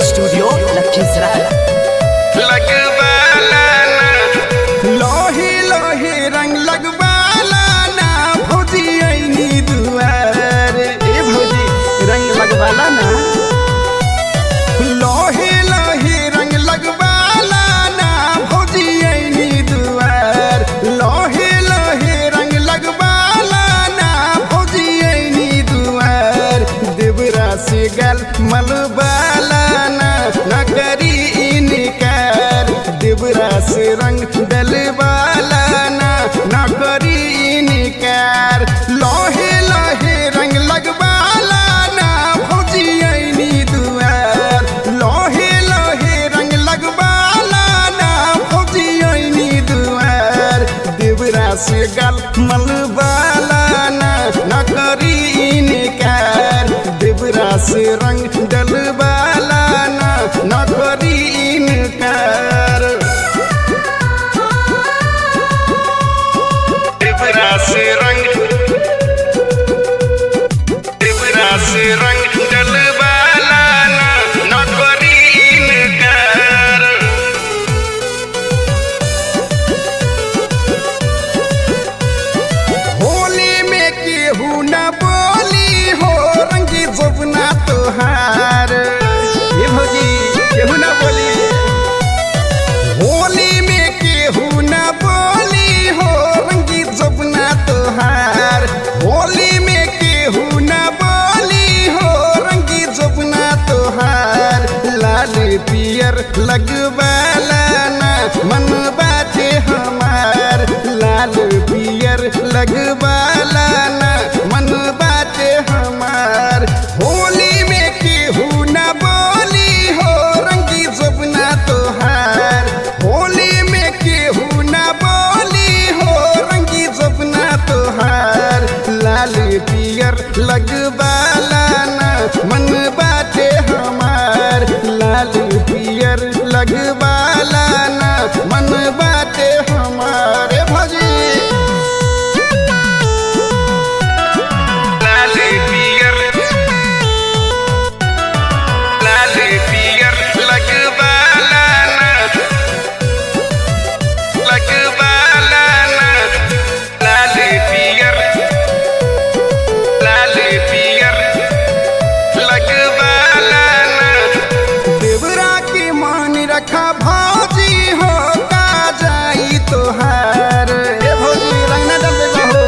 studio Lakhisarai लगवाला ना लोहे लोहे रंग लगवाला ना भौजी ऐनी दुआर ए भौजी रंग लगवाला ना लोहे लोहे रंग लगवाला ना भौजी ऐनी दुआर लोहे लोहे रंग लगवाला ना भौजी ऐनी दुआर देवरा से गल मलबाला ना न करी इनकार देवरा से रंग डलवाला ना न करी इनकार लोहे लोहे रंग लगवाला ना भौजी ऐनी दुआर लोहे लोहे रंग लगवाला ना भौजी ऐनी दुआर देवरा से गल मलबाला ना न करी इनकार देवरा से रंग डलवाला ना न करी इनकार देवरा से रंग देवरा से रंग डलवाला ना न करी इनकार होली में केहू न बोली हो रंगी जबना तोहार ये भौजी केहू न बोली होली में केहू न बोली हो रंगी जबना तोहार होली में केहू न बोली हो रंगी जबना तोहार लाल पियर लगवाला ना मन बाटे हमार लाल पियर लगवाला ना मन बाटे हमार होली में केहू न बोली हो रंगी जबना तोहार होली में केहू न बोली हो रंगी जबना तोहार लाल पियर लगवाला ना मन बाटे हमार लाल पियर लगवाला ना मन बाटे हमारे भजी लाल पियर लाल पियर लगवाला ना लगवाला ना लाल पियर लाल पियर लगवाला ना देवरा के मान रखा भौजी हो का जाई तोहार ए भौजी रंग ना डल हो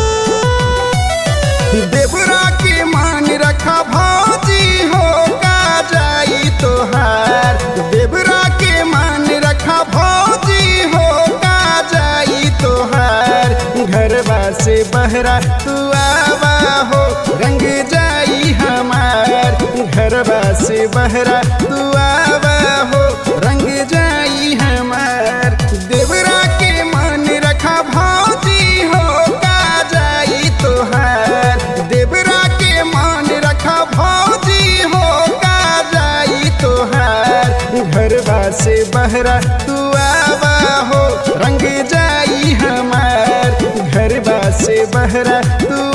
देवरा के मान रखा भौजी हो का जाई तोहार देवरा के मान रखा भौजी हो का जाई तोहार घरवा से बहरा तू आवा हो रंग जाई हमार घरवा से बहरा तू आवा हो रंग जाई हमार देवरा के मान रखा भौजी हो का जाई तोहार देवरा के मान रखा भौजी हो का जाई तोहार घरवा से बहरा तू आवा हो रंग जाई हमार घरवा से बहरा तू